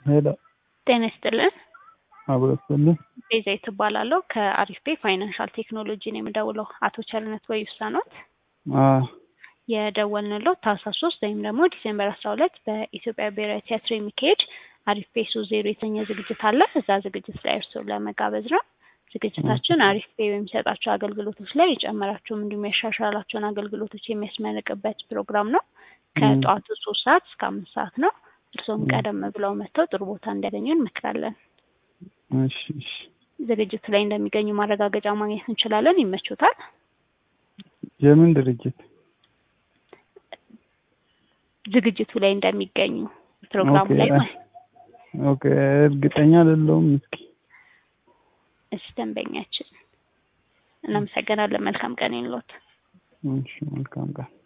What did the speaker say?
ሄሎ ጤና ይስጥልን። አብረስልኝ ቤዛዊት እባላለሁ ከአሪፍ ፔ ፋይናንሻል ቴክኖሎጂ ነው የምደውለው። አቶ ቸርነት ወይሳ ኖት? የደወልንሎት ታህሳስ ሶስት ወይም ደግሞ ዲሴምበር አስራ ሁለት በኢትዮጵያ ብሔራዊ ቲያትር የሚካሄድ አሪፍ ፔ ሶስት ዜሮ የተሰኘ ዝግጅት አለ። እዛ ዝግጅት ላይ እርስዎን ለመጋበዝ ነው። ዝግጅታችን አሪፍ ፔ በሚሰጣቸው አገልግሎቶች ላይ የጨመራቸውም እንዲሁም ያሻሻላቸውን አገልግሎቶች የሚያስመርቅበት ፕሮግራም ነው። ከጠዋቱ ሶስት ሰዓት እስከ አምስት ሰዓት ነው። እርስዎም ቀደም ብለው መጥተው ጥሩ ቦታ እንዲያገኙ እንመክራለን። እሺ እሺ ዝግጅቱ ላይ እንደሚገኙ ማረጋገጫ ማግኘት እንችላለን። ይመቹታል? የምን ድርጅት? ዝግጅቱ ላይ እንደሚገኙ ፕሮግራሙ ላይ ኦኬ፣ ማለት ኦኬ እርግጠኛ አይደለሁም። እስኪ እሺ፣ ደንበኛችን እናመሰግናለን። መልካም ቀን ይኑሮት። እሺ መልካም ቀን